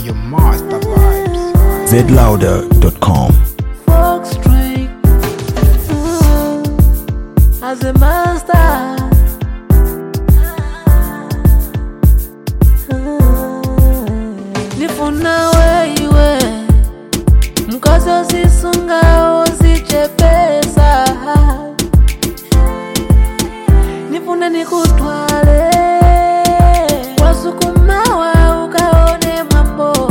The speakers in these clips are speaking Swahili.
your master vibes. zlouder.com. folk string as a master. Nifuna weiwe mkozi usisunga usichepesa nifuna nikutwale wasukumawa ukaone mambo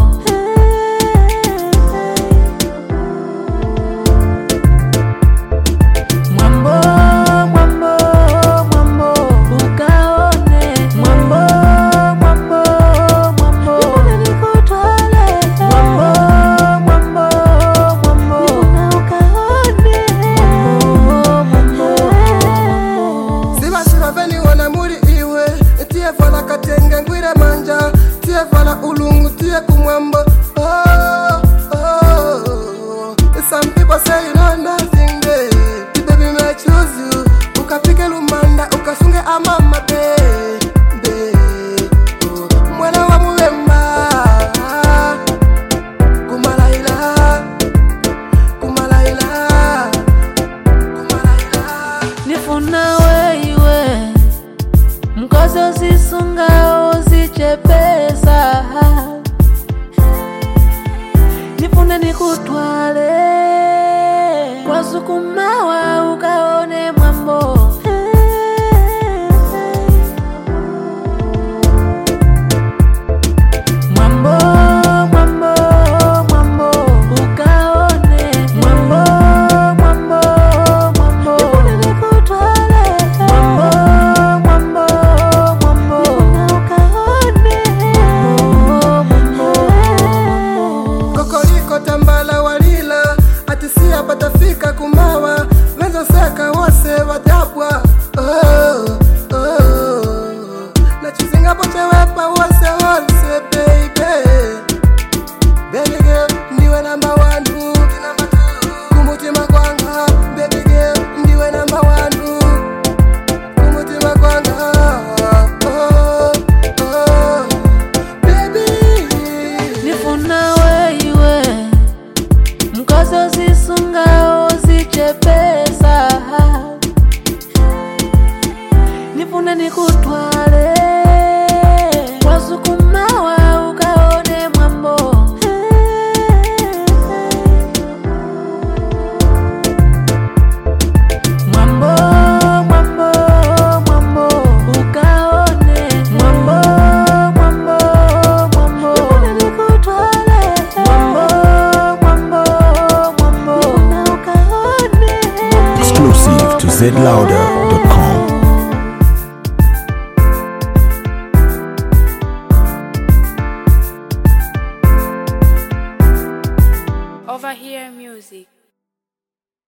Mwambo, mwambo, mwambo, ukaone. Mwambo, mwambo, mwambo, nikutwale. Mwambo, mwambo, mwambo, ukaone. Mwambo, mwambo, mwambo. siba siba beniwona muri iwe tiye vala katenge ngwire manja tiye vala ulungu tiye kumwambo oh, oh. Some people say you know nothing babe The baby may choose you ukapike lumanda ukasunge amama babe babe oh. mwana wa muwemba kumalaila kumalaila kumalaila nifuna weiwe mkozi usisunga usichepesa nifuna nikutwale wasukumawa ukaone mwambo Mwambo, mwambo, mwambo, ukaone. Mwambo, mwambo, mwambo, nikutwale. Mwambo, mwambo, mwambo, ukaone. Mwambo, mwambo, mwambo. kokoliko tambala walila atisia patafika kumawa venzoseka wose wadabwa oh, oh. nachizingapo chewepa wose wose baby Baby girl, ndiwe namba wanu kumutima kwanga Baby girl, ndiwe namba wanu kumutima kwanga oh, oh. Baby nifuna weiwe mkozi usisunga usichepesa nifuna nikutwale wasukumawa ukaone mwambo Mwambo, mwambo, mwambo, ukaone. Mwambo, mwambo, mwambo, nikutwale. Mwambo, mwambo, mwambo, ukaone. Exclusive to zlouder.com. Over here music.